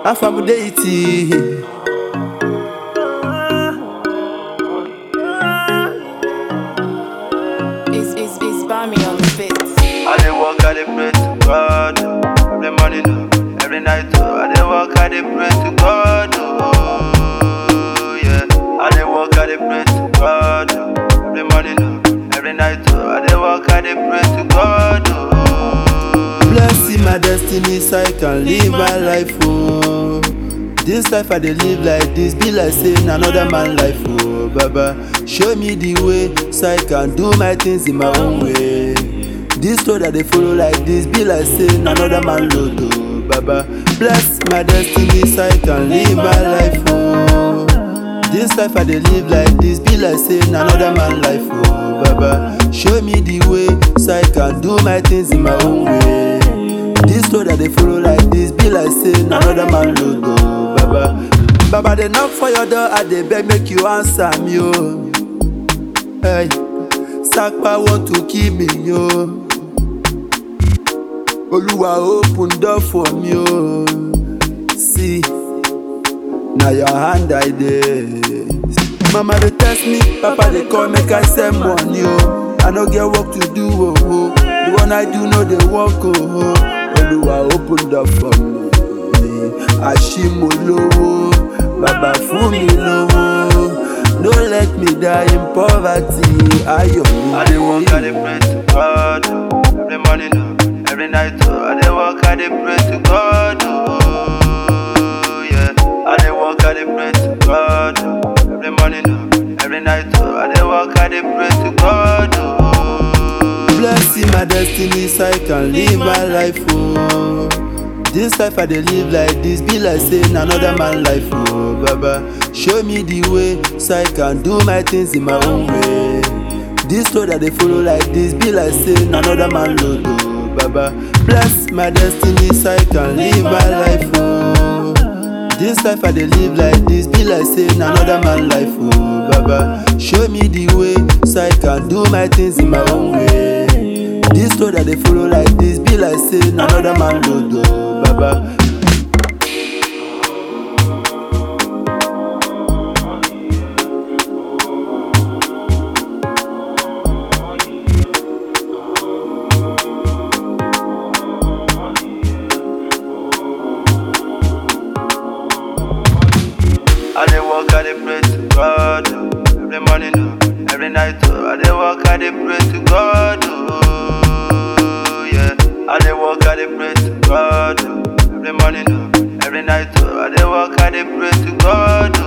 Afamudeiti. It's, it's, it's Bami on the beat. I dey walk, I dey pray to God. oh. Every morning, oh, every night, oh. I dey walk, I dey pray to God. Oh, yeah. I dey walk, I dey pray to God. oh. Every morning, oh, every night, oh. I dey walk, I dey pray to God. Oh, Blessing my destiny so I can live my life, oh. This life I dey live like this, be like saying another man life, oh. Baba, show me the way so I can do my things in my own way. This road I dey follow like this, be like saying another man load, oh. Baba, bless my destiny so I can live my life, oh. This life I dey live like this, be like saying another man life, oh. Baba, show me the way so I can do my things in my own way. This road I dey follow like this, be like saying another man load, oh. Baba, Baba dey knock for your door, I dey beg make you answer me, oh. Hey, Sakpa want to kill me, yo. Oluwa open door for me, oh. See. Now your hand I dey. Mama dey test me, Papa dey call make I send money oh. I no get work to do oh oh. The one I do no dey work oh oh. Oluwa open door for me. Ashimo lówó, bàbá fún mi lówó. No let me die in poverty, ayọ̀ mi. I dey walk, I dey pray to God. oh. Every morning, oh, every night, oh. I dey walk, I dey pray to God. Oh, yeah. I dey walk, I dey pray to God. oh. Every morning, oh, every night, oh. I dey walk, I dey pray to God. Oh, Blessing my destiny so I can live my life, oh. This life I dey live like this, be like saying another man life, oh. Baba, show me the way so I can do my things in my own way. This road I dey follow like this, be like saying another man load, oh. Baba, bless my destiny so I can live my life, oh. This life I dey live like this, be like saying another man life, oh. Baba, show me the way so I can do my things in my own way. This road I dey follow like this, be like saying another man load, oh. Baba, I dey walk, I dey pray to God. oh. Every morning, oh, every night, oh. I dey walk, I dey pray to God. Oh, yeah. I dey walk, I dey pray to God. oh. Every morning, oh, every night, oh. I dey walk, I dey pray to God.